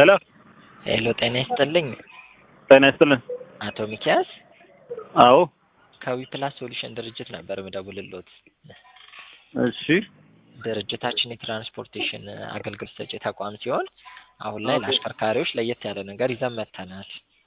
ሄሎ ሄሎ ጤና ይስጥልኝ ጤና ይስጥልን። አቶ ሚኪያስ አዎ ከዊፕላስ ሶሉሽን ድርጅት ነበር ምደውልሎት። እሺ ድርጅታችን የትራንስፖርቴሽን አገልግሎት ሰጪ ተቋም ሲሆን አሁን ላይ ኦኬ። ለአሽከርካሪዎች ለየት ያለ ነገር ይዘን መጥተናል።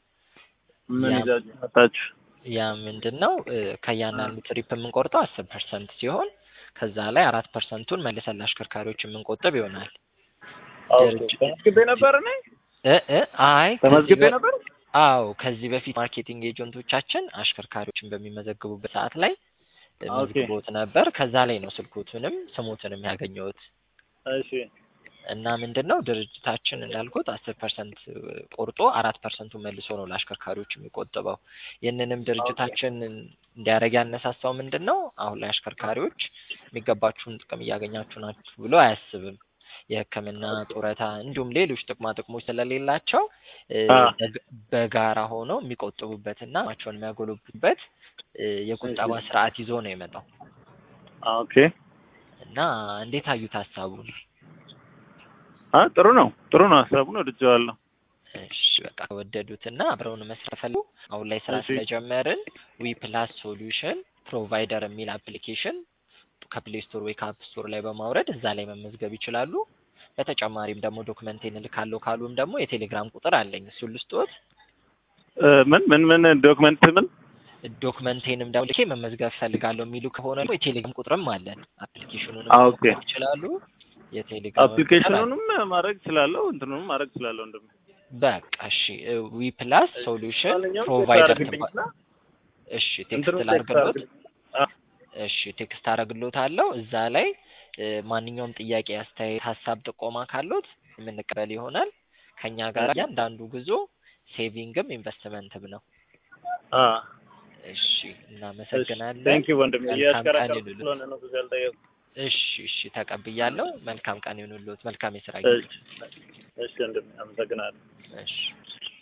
ምን ያ- ይዛችሁ መጣችሁ? ያ ምንድን ነው እ፣ ከእያንዳንዱ ትሪፕ የምንቆርጠው አስር ፐርሰንት ሲሆን ከዛ ላይ አራት ፐርሰንቱን መልሰን ለአሽከርካሪዎች የምንቆጥብ ይሆናል። ድርጅት- ተመዝግቤ ነበር እኔ እ እ አይ ከዚህ ተመዝግቤ በ- ነበር። አዎ ከዚህ በፊት ማርኬቲንግ ኤጀንቶቻችን አሽከርካሪዎችን በሚመዘግቡበት ሰዓት ላይ እ፣ ኦኬ። መዝግቦት ነበር። ከዛ ላይ ነው ስልኮቱንም ስሞትንም ያገኘሁት እሺ እና ምንድን ነው ድርጅታችን እንዳልኩት አስር ፐርሰንት ቆርጦ አራት ፐርሰንቱ መልሶ ነው ለአሽከርካሪዎች የሚቆጥበው። ይህንንም ድርጅታችን እንዲያደርግ ያነሳሳው ምንድን ነው አሁን ላይ አሽከርካሪዎች የሚገባችሁን ጥቅም እያገኛችሁ ናችሁ ብሎ አያስብም። የሕክምና ጡረታ፣ እንዲሁም ሌሎች ጥቅማ ጥቅሞች ስለሌላቸው እ፣ አ። በግ- በጋራ ሆነው የሚቆጥቡበትና አቅማቸውን የሚያጎለብቱበት እ፣ የቁጠባ ስርዓት ይዞ ነው የመጣው ኦኬ። እና እንዴት አዩት ሀሳቡን? አ ጥሩ ነው ጥሩ ነው። ሀሳቡን ወድጀዋለሁ። እሺ በቃ ከወደዱትና አብረውን መስራት ፈለጉ አሁን ላይ ስራ እሺ። ስለጀመርን ዊ ፕላስ ሶሉሽን ፕሮቫይደር የሚል አፕሊኬሽን ከፕሌይ ስቶር ወይ ከአፕ ስቶር ላይ በማውረድ እዛ ላይ መመዝገብ ይችላሉ። በተጨማሪም ደግሞ ዶክመንቴን እልካለሁ ካሉም ደግሞ የቴሌግራም ቁጥር አለኝ እሱን ልስጥዎት። እ፣ ምን ምን ምን ዶክመንት ምን ዶክመንቴንም ደግሞ ልኬ መመዝገብ ፈልጋለሁ የሚሉ ከሆነ ደግሞ የቴሌግራም ቁጥርም አለን። አፕሊኬሽኑንም አ፣ ኦኬ። መሞከር ይችላሉ። የቴሌግራም አፕሊኬሽኑንም ማድረግ እችላለሁ እንትኑንም ማድረግ እችላለሁ። እንደም በቃ እሺ ዊ ፕላስ ሶሉሽን ማንኛውም ፕሮቫይደር አድርግልኝና ትባ- እሺ ቴክስት እንትኑን ቴክስት ላድርግሎት። አድርግልኝ። አ፣ እሺ ቴክስት አደርግሎታለሁ። እዛ ላይ እ፣ ማንኛውም ጥያቄ፣ አስተያየት፣ ሀሳብ፣ ጥቆማ ካሉት የምንቀበል ይሆናል። ከኛ ጋር እያንዳንዱ ጉዞ ሴቪንግም ኢንቨስትመንትም ነው። አ፣ እሺ እናመሰግናለን። ቴንክ ዩ ወንድሜ። መልካም ቀን እያሽከረከርኩ ይሁንልዎት። ስለሆነ ነው ብዙ ያልጠየኩት። እሺ እሺ ተቀብያለሁ። መልካም ቀን ይሁንልዎት። መልካም የስራ እሺ ጊዜ። እሺ ወንድሜ አመሰግናለሁ። እሺ